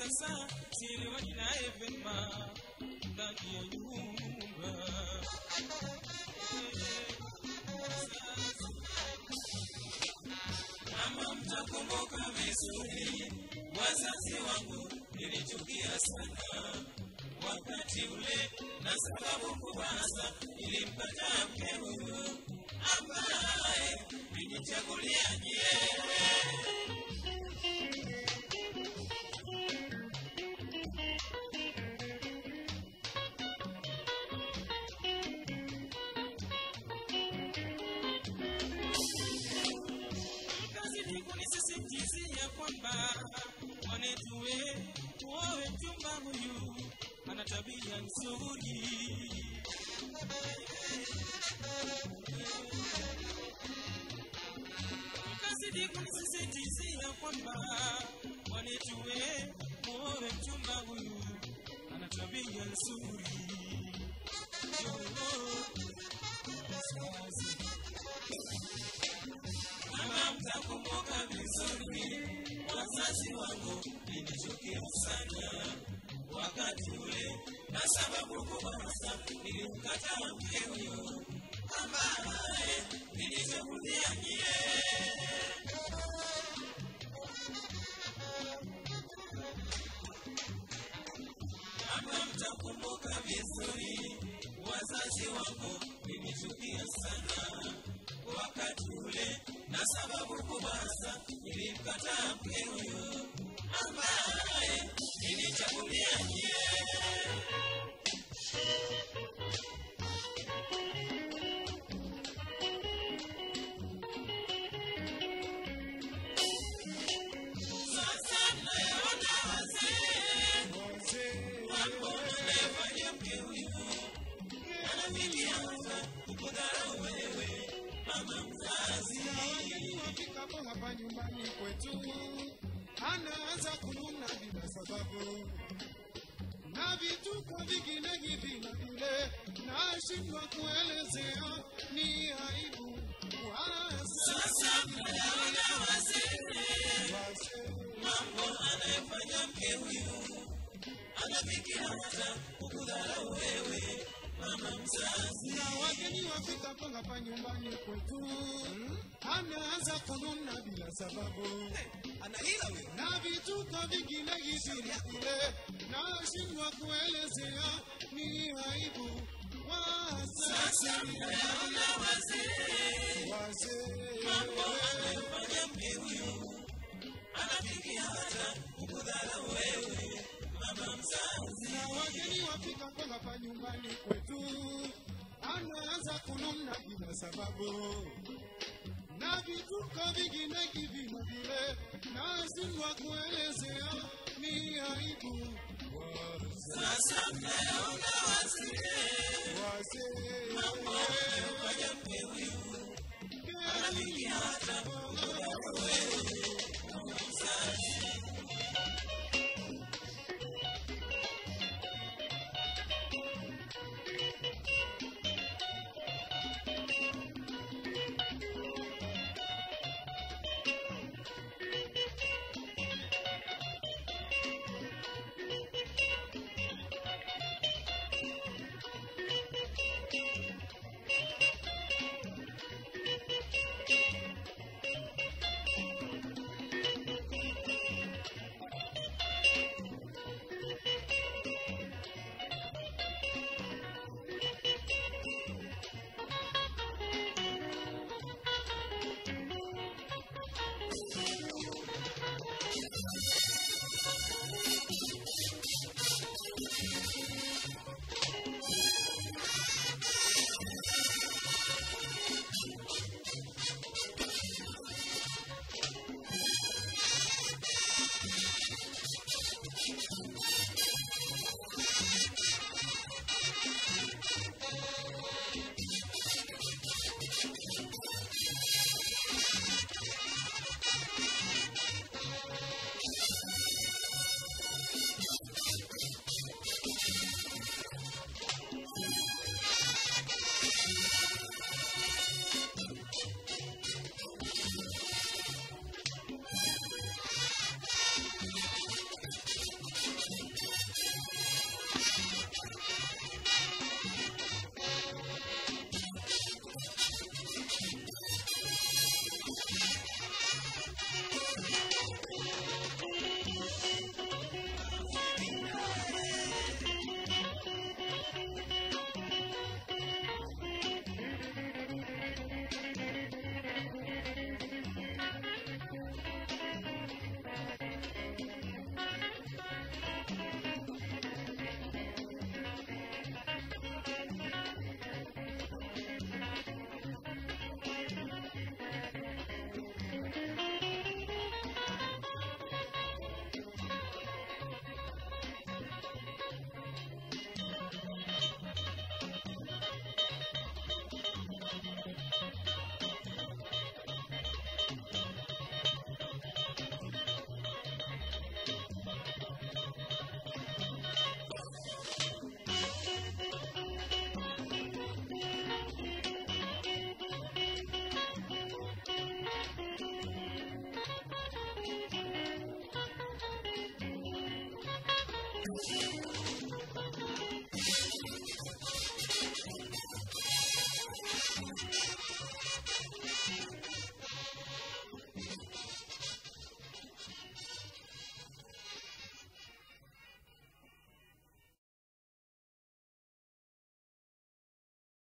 sasa sielewani naye vema ndani ya nyumba kama mtakumbuka vizuri wazazi wangu nilichukia sana wakati ule na sababu kubasa nilimpata mke huyu ambaye nilichagulia nyie kazidi kunisisitizia kwamba mwanetuwe uowe mchumba huyu ana tabia nzuri kazidi kunisisitizia kwamba mwanetuwe uowe mchumba huyu ana tabia nzuri Yo, sasa kama mtakumbuka vizuri, wazazi wangu nilichukia sana wakati ule, na sababu kubwa hasa nilimkataa mke huyo ambaye nilichagulia nyie. Kama mtakumbuka vizuri, wazazi wangu nilichukia sana wakati ule, na sababu kubwa hasa nilimkataa mke huyo ambaye nilichagulia nyie. Sasa nayaona wazee mambo anayofanya mke huyu anafikia hata kukudharau wewe mama mzazi. Wafikapo hapa nyumbani kwetu, anaanza kununa bila sababu na vituko vingine hivi na vile, nashindwa kuelezea, ni aibu Sasa nayaona wazee mambo anayofanya mke huyu anafikia hata kukudharau wewe mama mzazi. na wageni wafikapo hapa nyumbani kwetu, anaanza kununa bila sababu Ana hila huyo. na vituko vingine hivi na vile, nashindwa kuelezea, ni aibu Sasa nayaona wazee wazee mambo anayofanya mke huyu anafikia hata kukudharau wewe mama mzazi. na wageni wafika kwa hapa nyumbani kwetu, anaanza kununa bila sababu na vituko vingine hivi na vile, nashindwa kuelezea, ni aibu Sasa nayaona wazee wazee mambo anayofanya mke huyu anafikia hata kukudharau wewe mama mzazi. Thank